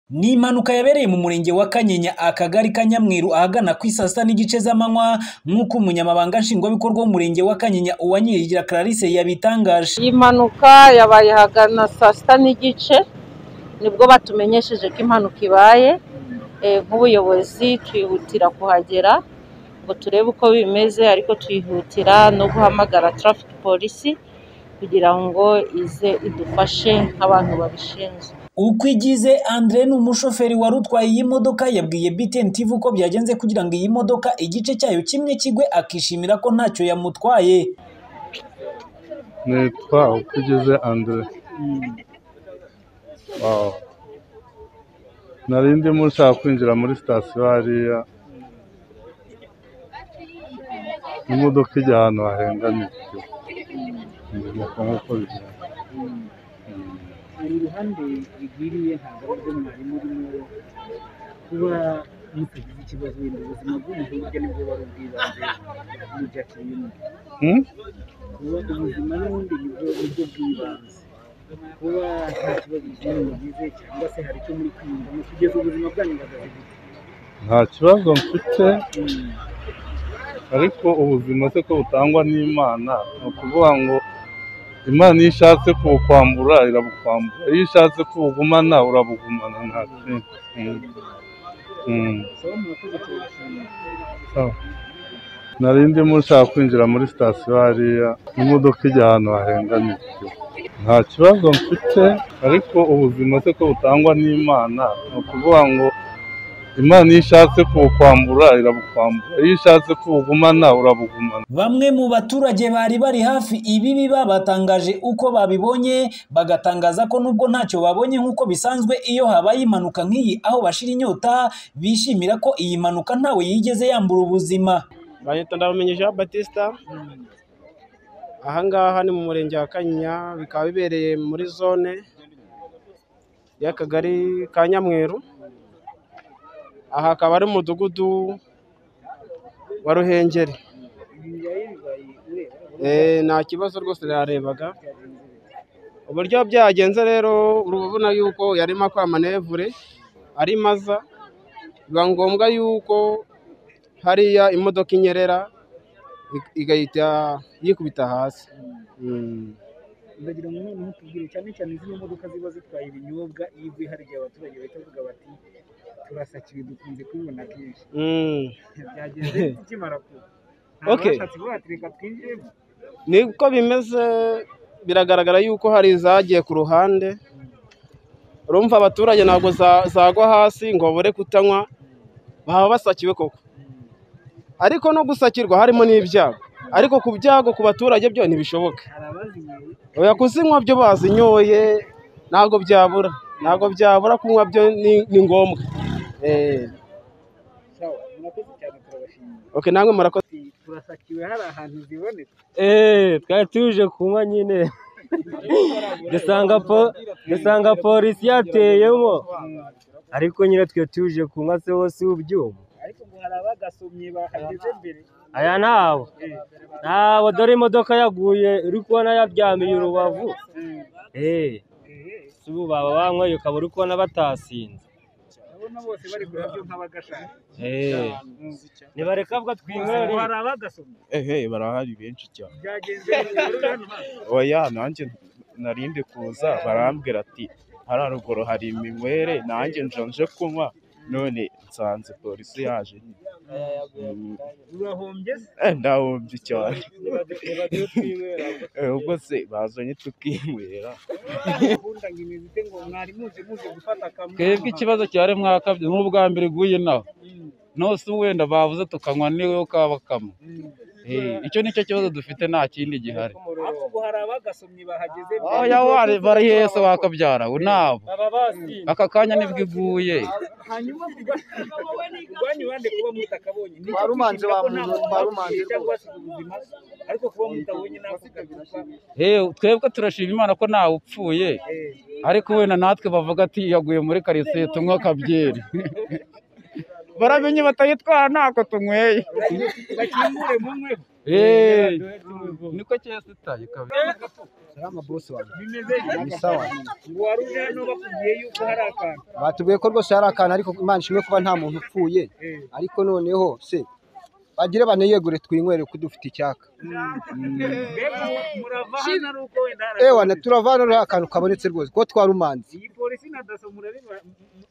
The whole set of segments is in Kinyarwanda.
Ni impanuka yabereye mu murenge wa Kanyinya akagari ka Nyamweru ahagana ku isaa sita n'igice z'amanywa nk'uko umunyamabanga nshingwabikorwa w'umurenge wa Kanyinya Uwanyirigira Clarisse yabitangaje. Iyi mpanuka yabaye ahagana saa sita n'igice nibwo batumenyesheje ko impanuka ibaye Eh, nk'ubuyobozi twihutira kuhagera ngo turebe uko bimeze ariko twihutira no guhamagara traffic polisi kugira ngo ize idufashe nk'abantu babishinzwe. Uko igize Andre ni umushoferi wari utwaye iyi modoka yabwiye BTN TV uko byagenze kugira ngo iyi modoka igice cyayo kimwe kigwe akishimira ko ntacyo yamutwaye. nitwa ukugeze andre Wow. nari ndimo nshaka kwinjira muri sitasiyo hariya imodoka ijya ahantu hahengamye ndibuka nk'uko bigenda Mm. hari uruhande bigwiriye ntabwo ari bwo mwarimu urimo kuba mutagize ikibazo wenda ubuzima bw'umuntu burya nibwo buba ari ubw'ibanze muri byakira ibintu Hmm? kuba ubuzima n'ubundi nibwo buryo bw'ibanze kuba nta kibazo kinini mugize cyangwa se hari icyo muri kwiyumvamo kugeza ubuzima bwanyu buhagaze gute nta kibazo mfite ariko ubuzima se ko butangwa n'imana ni ukuvuga ngo imana iyo ishatse kubukwambura irabukwambura iyo ishatse kubugumana urabugumana nta kindi Mm. Mm. saba murakoze turabashimira Sawa. nari ndimo nshaka kwinjira muri sitasiyo hariya imodoka ijya ahantu hahengamye nta kibazo mfite ariko ubuzima se ko butangwa n'imana ni ukuvuga ngo imana iyo ishatse kubukwambura irabukwambura iyo ishatse kubugumana urabugumana Bamwe mu baturage bari bari hafi ibi biba batangaje uko babibonye bagatangaza ko nubwo ntacyo babonye nk'uko bisanzwe iyo habaye impanuka nk'iyi aho bashira inyota bishimira ko iyi mpanuka ntawe yigeze yambura ubuzima. banyita ndabamenye Jean Batista ahangaha ni mu murenge wa Kanyinya bikaba bibereye muri zone y'akagari ka Nyamweru aha akaba ari umudugudu wa Ruhengeri Eh, nta kibazo rwose narebaga uburyo byagenze rero urabona yuko yarimo akora manevure ari maza biba ngombwa yuko hariya imodoka inyerera ik- igahita yikubita hasi Mm. ndagira ngo noneho tubwire cyane cyane zino modoka ziba zitwaye ibinyobwa iyo iguye hari igihe abaturage bahita bavuga bati turasakiwe dukunze kubibona kenshi Mm. byagenze tukimara kuba Okay. bashatse kuvuga bati reka twinjiremo niko bimeze biragaragara yuko hari izagiye ku ruhande urumva abaturage ntabwo za- zagwa hasi ngo babure kutanywa baba basakiwe koko ariko no gusakirwa harimo n'ibyago ariko ku byago ku baturage byo ntibishoboke hari abazinyoye oya kuzinywa byo bazinyoye ntabwo byabura ntabwo byabura kunywa byo ni- ni ngombwa Eh, sawa murakoze cyane turabashimira okay, namwe murakoze Ati, turasakiwe hari ahantu ziboneka Eh, twari tuje kunywa nyine dusanga po dusanga polisi yateyemo ariko nyine twe tuje kunywa se hose ubyuma ariko ngo hari abagasomye bahageze mbere aya nabo nabo dore imodoka yaguye uri kubona yaryamiye urubavu eh si ubu baba banyweye ukaba uri kubona batasinze urabona bose bari kurabyo nk'abagashaka eh nibareka bwa twinywere hari abagasomye ehe barahari benshi cyane byagenze bite? oya nanjye narinde kuza barambwira ati hariya ruguru hari iminywere nanjye nja nje kunywa none nsanze polisi yaje Mm, urahombye se eh, ndahombye cyane Eh, ubwo se bazanye tukinywera ubundi ngo imeze ite ngo mwari muzi muzi gufata akamwe twebwe ikibazo cyari mwakabye nk'ubwa mbere iguye nawe nose wenda bavuze tukanywa niwe kaba kamwe Eh, icyo nicyo kibazo dufite nta kindi gihari ariko ngo hari abagasomye bahageze oya wari barihese wakabyara we nabo baba basinze aka kanya nibwo iguye hanyuma kurwanya abandi kuba mutakabonye twarumanje bavuze twarumanje cyangwa se ubuzima ariko kuba mutabonye nako kabirusha Eh, twebwe turashima imana ko ntawe upfuye ariko wenda natwe bavuga ati yaguye muri karitsiye tunywa akabyeri baramenye batayitwara ntako tunyweye bakingure mumwe Eh, niko cyesitaye kabiri ari amabosi wanjye bimeze ni sawa ngo wari uje hano bakubwiye yuko hari akantu batubwiye ko rwose hari akantu ariko imana ishimwe kuba nta muntu upfuye Eh. ariko noneho se bagire baneyegure twinywere ko dufite icyaka mbega murava hano ari uko wenda hari ewa akantu. turavana rero akantu kabonetse rwose ko twarumanze iyi polisi na daso murabiba-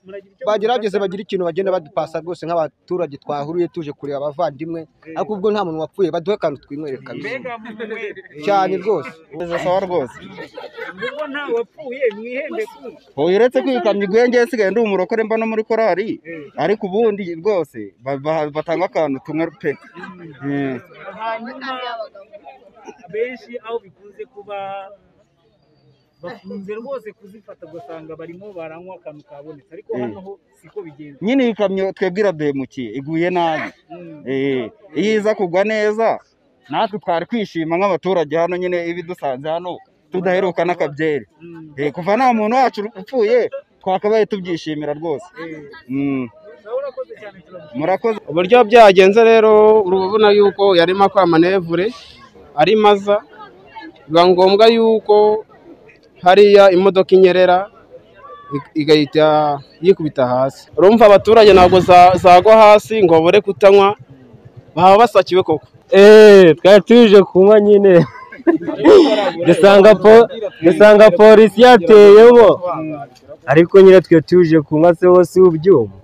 muragira icyo bagerageze mubifata? bagira ikintu bagenda badupasa rwose nk'abaturage twahuruye tuje kureba abavandimwe ariko ubwo nta muntu wapfuye baduhe akantu twinywere kabisa mbega mumwe cyane rwose Meze sawa rwose ubwo nta wapfuye mwihembe kuko ubu uretse kwikamya igwe ngewe nsigaye ndi umurokore mba no muri korali ariko ubundi rwose ba- ba- batanga akantu tumwe pe Eh. hanyuma benshi aho bikunze kuba bakunze rwose kuzifata ugasanga barimo baranywa akantu kabonetse ariko Eh. hano ho siko bigenza nyine iyi kamyo twebwe irabemukiye iguye nabi Mm. Eh, iyo iza kugwa neza natwe twari kwishima nk'abaturage hano nyine ibidusanze hano tudaheruka n'akabyeri Mm. Eh, kuva nta muntu wacu upfuye twakabaye tubyishimira rwose Eh. Mm. Nawe urakoze cyane turagushimira. murakoze uburyo byagenze rero urabona yuko yarimo akora manevure ari maza biba ngombwa yuko hariya imodoka inyerera ik- igahita yikubita hasi urumva abaturage ntabwo za- zagwa hasi ngo babure kutanywa baba basakiwe koko eee twari tuje kunywa nyine dusanga po dusanga polisi yateyemo ariko nyine twe tuje kunywa se wose ubyuma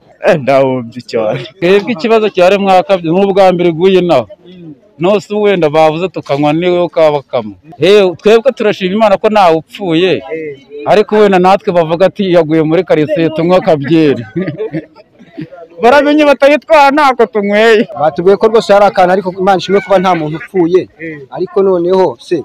ndahumbye cyane twebwe ikibazo cyari mwakabye nk'ubwa mbere iguye nawe nose wenda bavuze tukanywa niwe kabakamo yewe twebwe turashima imana ko ntawe upfuye ariko wenda natwe bavuga ati yaguye muri karitsiye tunywa akabyeri baramenye batayitwara ntako tunyweye batubwiye ko rwose hari akantu ariko imana ishimwe kuba nta muntu upfuye ariko noneho se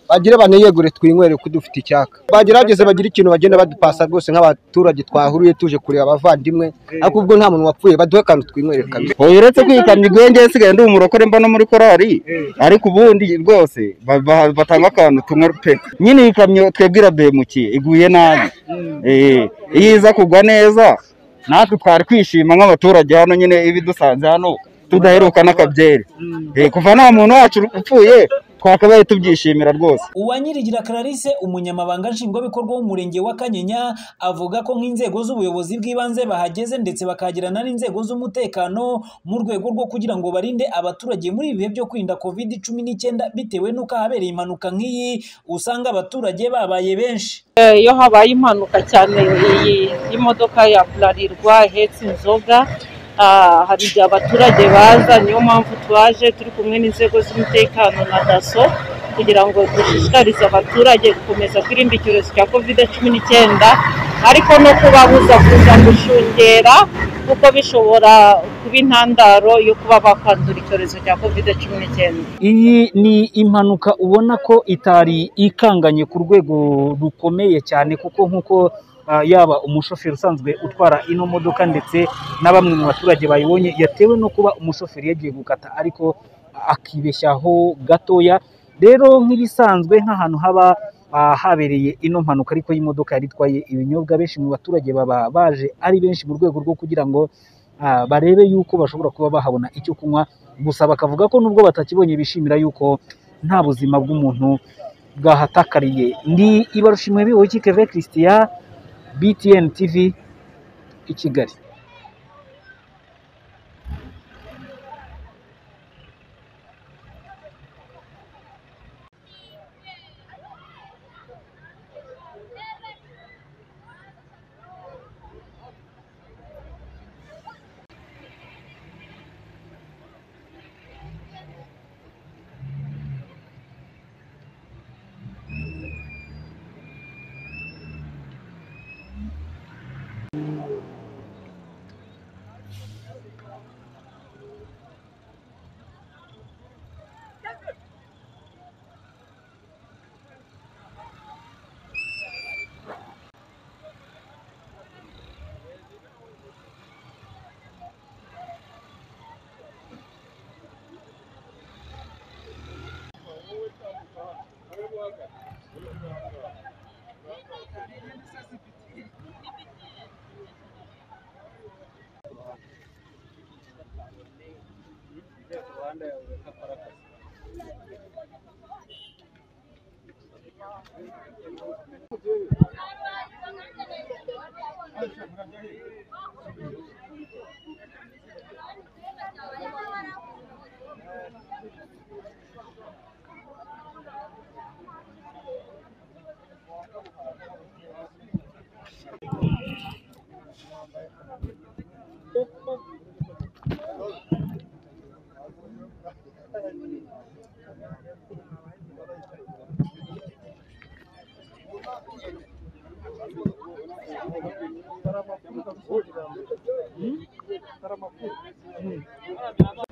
bagire baneyegure twinywere ko dufite icyaka bagerageze bagira ikintu bagenda badupasa rwose nk'abaturage twahuruye tuje kureba abavandimwe ariko ubwo nta muntu wapfuye baduhe akantu twinywere kabisa ubu uretse kwikamya igwe ngewe nsigaye ndi umurokore mba no muri korali ariko ubundi rwose ba- ba- batanga akantu tumwe pe nyine iyi kamyo twebwe irabemukiye iguye nabi Eh, iyo iza kugwa neza natwe twari kwishima nk'abaturage hano nyine ibidusanze hano tudaheruka n'akabyeri Eh, kuva nta muntu wacu upfuye twakabaye tubyishimira rwose Uwanyirigira Clarisse umunyamabanga nshingwabikorwa w'umurenge wa Kanyinya avuga ko nk'inzego z'ubuyobozi bw'ibanze bahageze ndetse bakagirana n'inzego z'umutekano mu rwego rwo kugira ngo barinde abaturage muri ibi bihe byo kwirinda covid cumi n'icyenda bitewe n'uko habereye impanuka nk'iyi usanga abaturage babaye benshi Eh, iyo habaye impanuka cyane iyi y'imodoka ya burarirwa ihetse inzoga ah, hari igihe abaturage baza niyo mpamvu twaje turi kumwe n'inzego z'umutekano na daso kugira ngo dushishikarize abaturage gukomeza kwirinda icyorezo cya kovide cumi n'icyenda ariko no kubabuza kuza gushungera kuko bishobora kuba intandaro yo kuba bakwandura icyorezo cya kovide cumi n'icyenda iyi ni impanuka ubona ko itari ikanganye ku rwego rukomeye cyane kuko nk'uko ah, yaba umushoferi usanzwe utwara ino modoka ndetse na bamwe mu baturage bayibonye yatewe no kuba umushoferi yagiye gukata ariko akibeshyaho gatoya rero nk'ibisanzwe nk'ahantu haba ah, habereye ino mpanuka ariko y'imodoka yari itwaye ibinyobwa benshi mu baturage baba baje ari benshi mu rwego rwo kugira ngo ah, barebe yuko bashobora kuba bahabona icyo kunywa gusa bakavuga ko nubwo batakibonye bishimira yuko nta buzima bw'umuntu bwahatakariye ni ibarushimwe biwe keve christian btn tv i kigali Hmm?